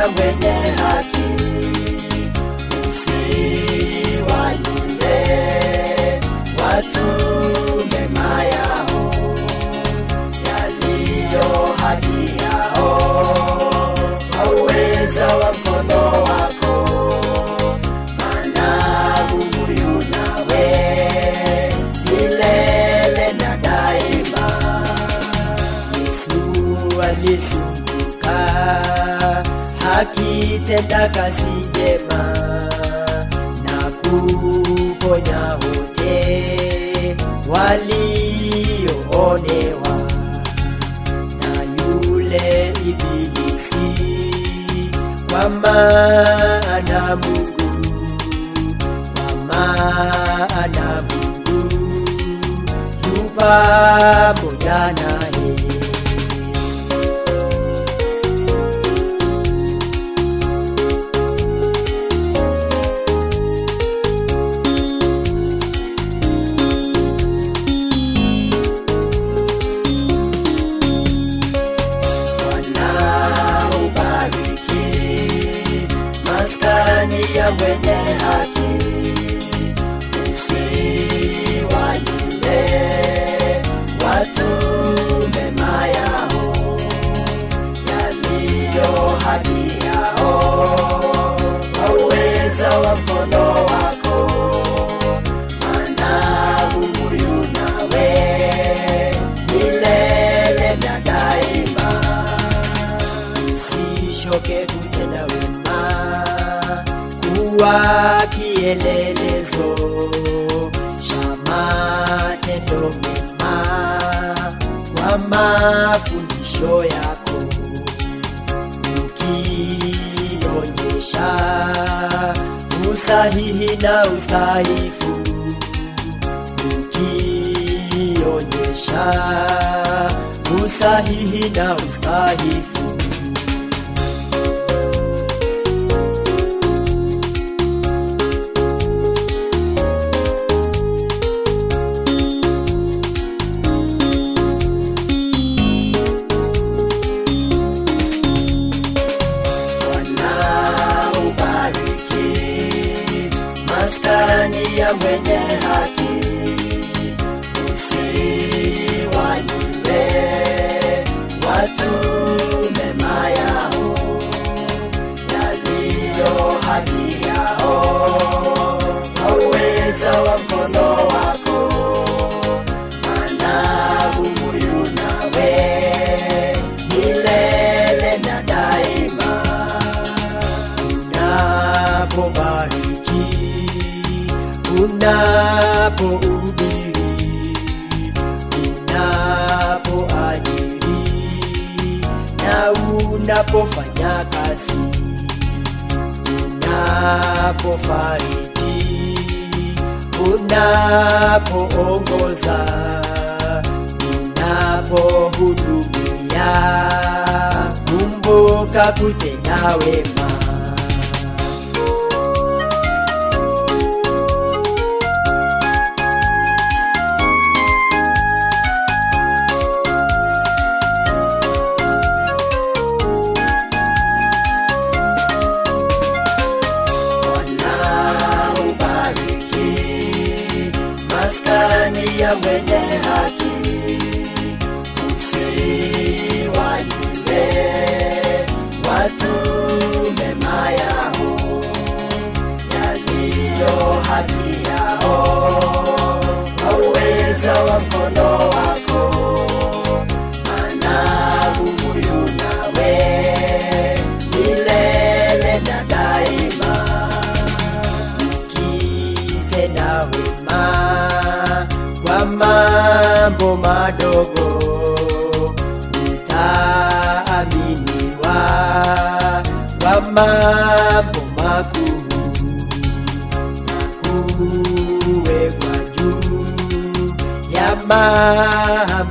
ya mwenye haki, usiwanyime watu mema yao yaliyo haki yao, kwa uweza wa mkono wako, maana Mungu yu nawe milele na daima. Yesu alizunguka akitenda kazi njema na kuponya wote walioonewa na yule ibilisi, kwa maana Mungu, kwa maana Mungu yu pamoja naye. wanaobariki maskani ya mwenye haki, usiwanyime watu mema yao yaliyo haki yao, kwa uweza wa mkono wako, maana Mungu yu nawe milele na daima usishoke kutenda wema, kuwa kielelezo cha matendo mema kwa mafundisho yako, ukionyesha usahihi na ustahifu, ukionyesha usahihi na ustahifu wanaobariki maskani ya mwenye haki, usiwanyime watu mema yao yaliyo haki yao, kwa uweza wa mkono wako, maana Mungu yu nawe milele na daima unapobariki, unapohubiri, unapoajiri na unapofanya kazi, unapofariji, unapoongoza, unapohudumia, kumbuka kutenda wema. wanaobariki maskani ya mwenye haki, usiwanyime watu mema yao yaliyo haki yao, kwa uweza wa mkono wako, maana Mungu yu nawe milele na daima ukitenda wema kwa mambo madogo utaaminiwa kwa mambo makuu na kuwekwa juu ya mambo